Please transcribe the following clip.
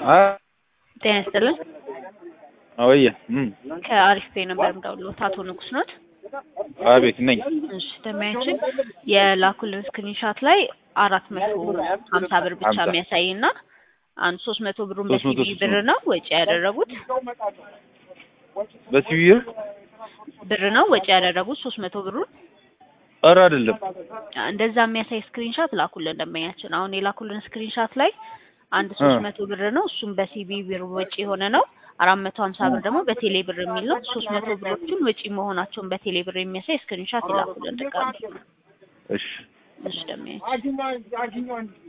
ጤና ይስጥልን። አወየ እም ከአሪፍ ፔ ነበር የምደውልዎት። አቶ ንጉስ ኖት? አቤት ነኝ። እሺ ደሚያችን የላኩልን ስክሪንሻት ላይ አራት መቶ ሀምሳ ብር ብቻ ሀምሳ የሚያሳይ እና አንድ ሶስት መቶ ብሩን ሶስት መቶ በሲቢ ሶስት ብር መቶ ነው ወጪ ያደረጉት በሲቪር ብር ነው ወጪ ያደረጉት ሶስት መቶ ብሩን ኧረ አይደለም እንደዛ የሚያሳይ ስክሪንሻት ላኩልን ደንበኛችን። አሁን የላኩልን ስክሪንሻት ላይ አንድ ሶስት እ መቶ ብር ነው እሱም በሲቢ ብር ወጪ የሆነ ነው። አራት መቶ ሀምሳ ብር ደግሞ በቴሌ ብር የሚል ነው። ሶስት መቶ ብሮቹን ወጪ መሆናቸውን በቴሌ ብር የሚያሳይ ስክሪንሻት ይላኩልን ድጋሚ። እሺ እሺ ደንበኛችን